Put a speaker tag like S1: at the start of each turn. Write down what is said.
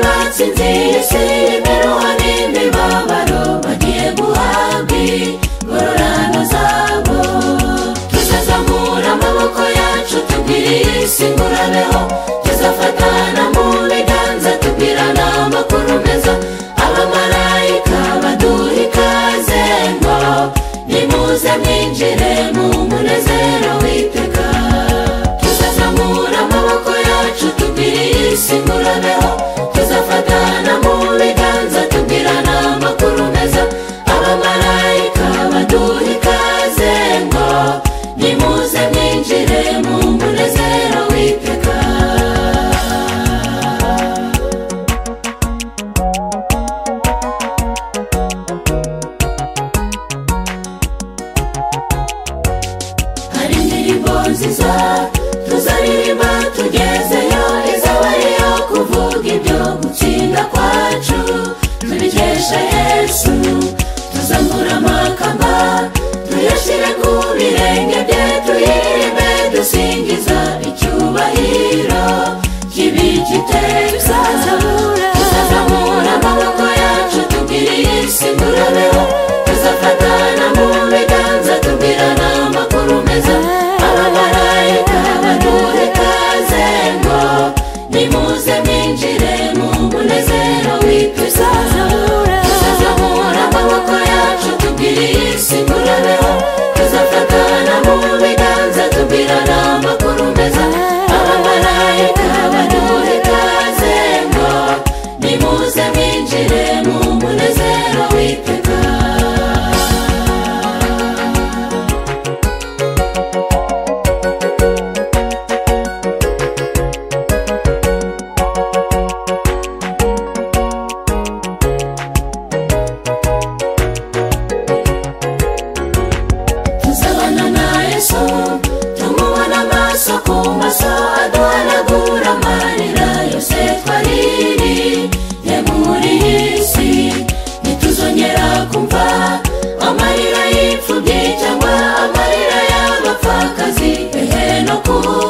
S1: batsinze iyo si imiruho n'imibabaro bagiye guhabwa ingororano zabo tuzazamura amaboko yacu tubwire iyi si ngurabeho tuzafatana mu biganza tubwirana amakuru meza abamarayika baduha ikaze ngo nimuze mwinjire mu munezero witeka tuzazamura amaboko yacu tubwire iyi si ngurabeho tuzafatana mu biganza tubwirana amakuru meza abamarayika baduha ikaze ngo nimuze mwinjire mu munezero witeka hari indirimbo nziza tuzaririmba tugezeyo izaba ariyo kuvuga ibyo gutsinda kwacu tubikesha yesu tuzamura amakamba tuyashyire ku birenge bye tuyiririmbe dusingiza icyubahiro kibi kiteza tuzazamura amaboko yacu tubwire iyi si ngurabeho tuzafatana mu biganza tubwirana amakuru meza abamarayika baduha ikaze ngo nimuze mwinjire mu munezero w'ikuza tuzazamura amaboko yacu tubwire iyi si ngurabeho tuzafatana mu biganza tubwirana amakuru meza abamarayika baduha ikaze ngo nimuze mwinjire mu munezero w'iteka tuzabana na yesu tumubona amaso ku maso aduhanagura amarira yose twariri yaguriye isi ntituzongera kumva amarira y'imfubyi cyangwa amarira y'abapfakazi ehe no kuba